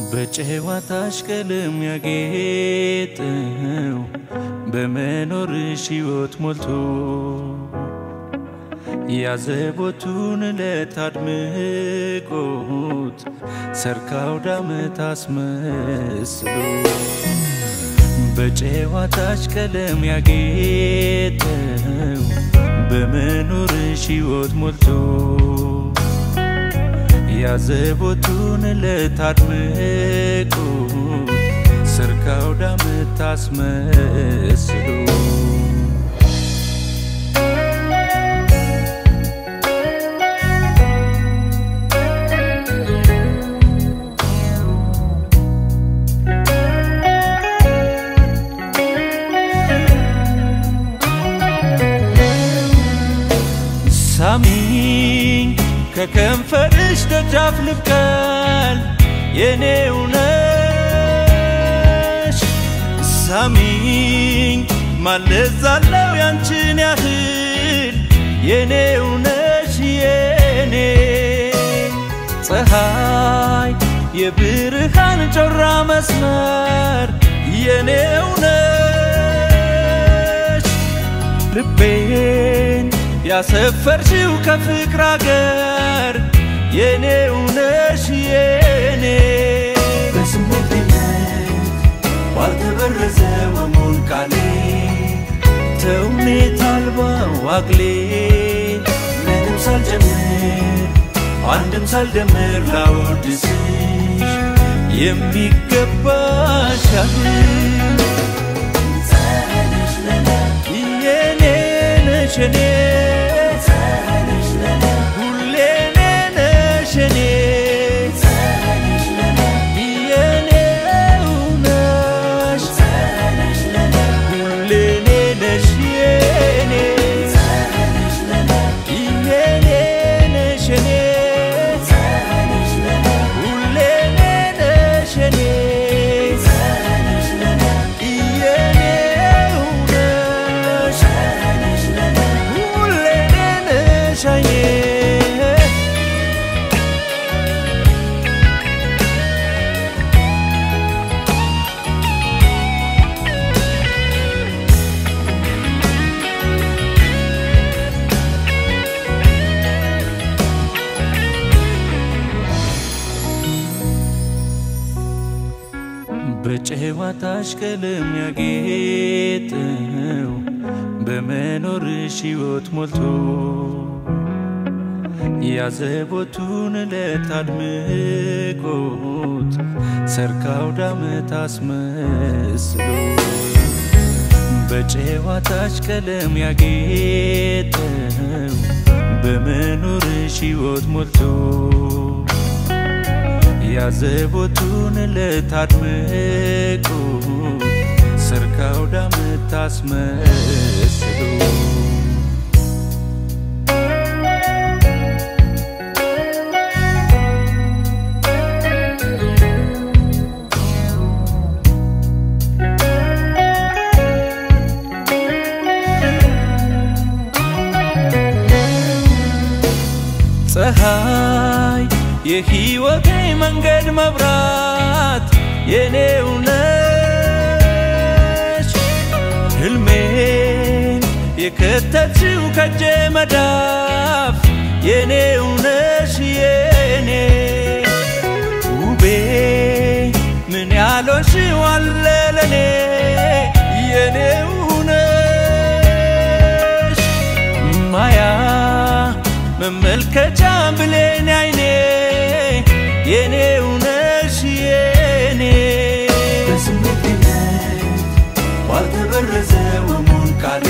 በጨዋታሽ ቀለም ያጌጠው በመኖርሽ ሕይወት ሞልቶ ያዘቦቱን ዕለት አድምቆት ሰርካው ዳመት አስመስሎ በጨዋታሽ ቀለም ያጌጠው በመኖርሽ ሕይወት ሞልቶ ያዘቦቱን ዕለት አድምቆት ሰርካው ዳመት አስመስሎ ሳሚኝ ከከንፈርሽ ደጃፍ ልብቀል የኔው ነሽ ሳሚኝ ማለዛለው ያንቺን ያህል የኔው ነሽ የኔ ፀሐይ የብርሃን ጮራ መስመር የኔው ነሽ ልቤን ያሰፈርሽው ከፍቅር አገር የኔው ነሽ የኔ በስሜትነት ባልተበረዘ ወሙን ቃሌ ተውኔት አልባ ዋግሌ ምንም ሳልጨምር አንድም ሳልደምር ላወድስሽ የሚገባሽ ያህል ፀሐይነሽ ለኔ የኔ ነሽ የኔ ፀሐይነሽ ለኔ ሁሌ እኔ ነሽ የኔ ፀሐይነሽ ለኔ የኔው ነሽ ፀሐይነሽ ለኔ ሁሌ እኔ ነሽ የኔ ፀሐይነሽ ለኔ የኔ ነሽ የኔ ፀሐይነሽ ለኔ ሁሌ እኔ ነሽ የኔ ፀሐይነሽ ለኔ የኔው ነሽ ፀሐይነሽ ለኔ ሁሌ እኔ ነሽ አይኔ በጨዋታሽ ቀለም ያጌጠው በመኖርሽ ሕይወት ሞልቶ ያዘቦቱን ዕለት አድምቆት ሰርካው ዳመት አስመስሎ በጨዋታሽ ቀለም ያጌጠው በመኖርሽ ሕይወት ሞልቶ ያዘቦቱን ዕለት አድምቆት ሰርካው ዳመት አስመስሎ ፀሐይ የሕይወቴ መንገድ መብራት የኔው ነሽ ሕልሜን የከተችው ከጄ መዳፍ የኔው ነሽ የኔ ውቤ ምን ያሎሽው አለ ለኔ የኔው ነሽ ማያ መመልከቻ ብሌን አይኔ የኔው ነሽ የኔ በስሜትነት ባልተበረዘ ወሙን ቃሌ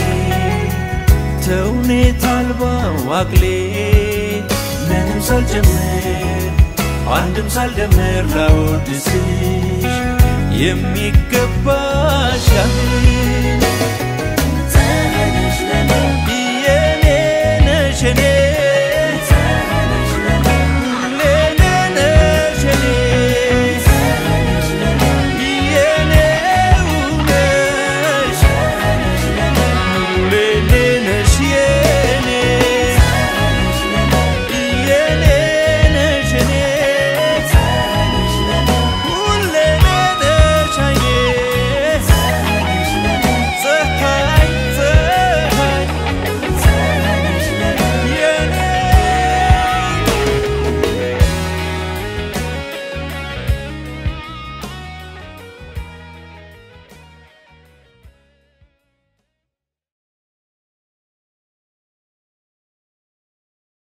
ተውኔት አልባ ዋግሌ ምንም ሳልጨምር አንድም ሳልደምር ላወድስሽ የሚገባሽ ያህል